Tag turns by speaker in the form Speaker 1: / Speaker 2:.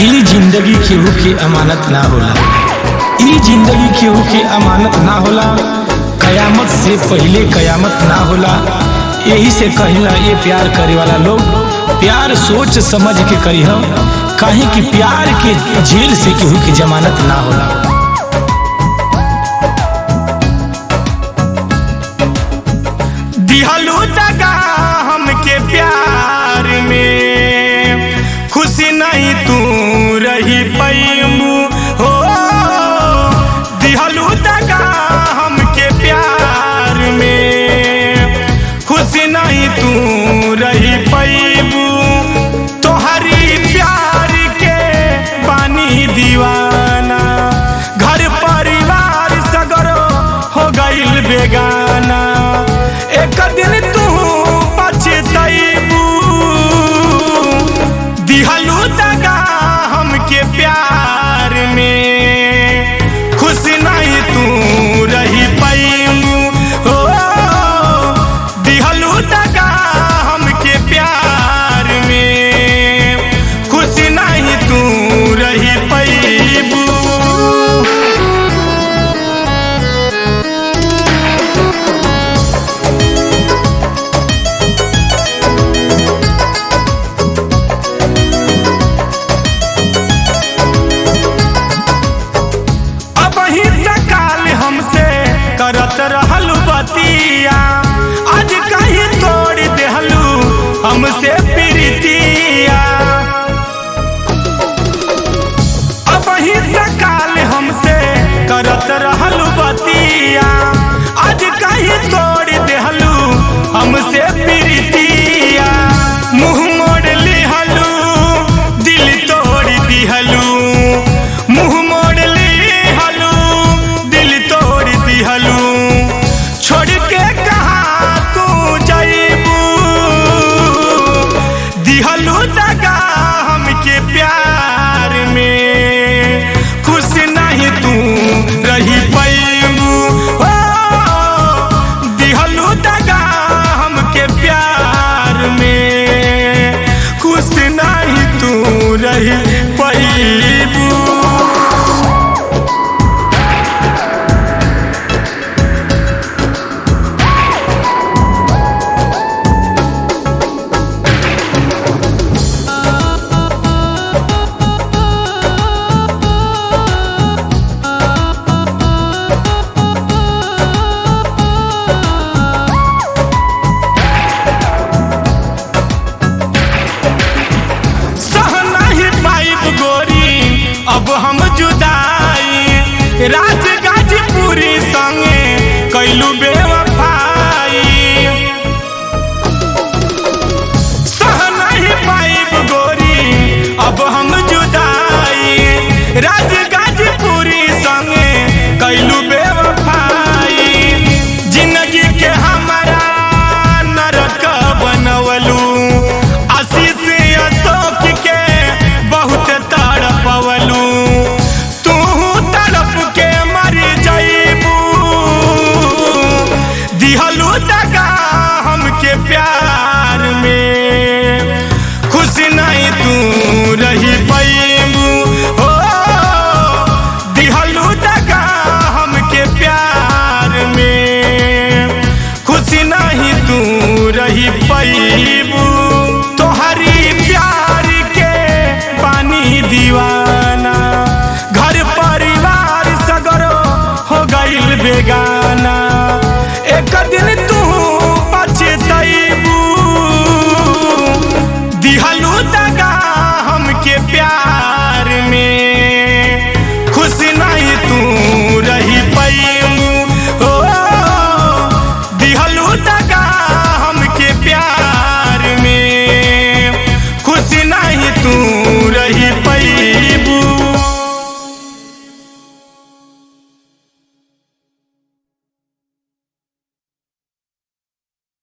Speaker 1: ई जिंदगी केहू के अमानत ना होला ई जिंदगी केहू के अमानत ना होला कयामत से पहले कयामत ना होला यही से कहिला ये प्यार करे वाला लोग प्यार सोच समझ के करी काहे कि प्यार के जेल से केहू की जमानत ना होला
Speaker 2: दिहलू दगा हमके प्यार में खुशी नहीं तू रही पैमू हो दिहलू दगा हमके प्यार में खुशी नहीं तू रही पैबू तोहरी प्यार के बानी दीवाना घर परिवार सगरो हो गईल बेगाना एक दिन तू पछतैबू दिहलू दगा हमके प्यार में खुश नहीं तू रही पैमू हो दिहलू दगा हमके प्यार में खुश नहीं तू रही पैबू अब ही काल हमसे करत रहल बतिया आज कहीं तोड़ देहलू हमसे प्रीतिया अब ही काल हमसे करत रहल बतिया आज कहीं तोड़ देहलू हमसे प्रीतिया मुंह मोड़ लिहलू दिल तोड़ दिहलू मुंह मोड़ लिहलू दिल तोड़ दिहलू छोड़ के कहा तू जईबू दिहलू दगा हमके प्यार में खुश नहीं तू रही पैबू हो दिहलू दगा हमके प्यार में खुश नहीं तू रही पैबू सह नहीं पाइब गोरी अब हम जुदाई राज गाजीपुरी संगे कैलू बेवफाई सह नहीं पाइब गोरी अब हम जुदाई राज गाजीपुरी संगे कैलू बेवफाई जिंदगी के हमारा नरक बनवलू आशीष अशोक के बहुत तड़पवलू तू तड़प के मर जईबू दिहलू दगा हमके प्यार में खुश नहीं तू रही पैबू हो दिहलू दगा हमके प्यार में खुश नहीं तू रही पैबू तोहरी प्यार के पानी दीवाना घर परिवार सगरो हो गईल बेगाना एक दिन तू पछतैबू दिहलू दगा हमके प्यार में खुश नहीं तू रही पैमू हो दिहलू दगा हमके प्यार में खुश नहीं तू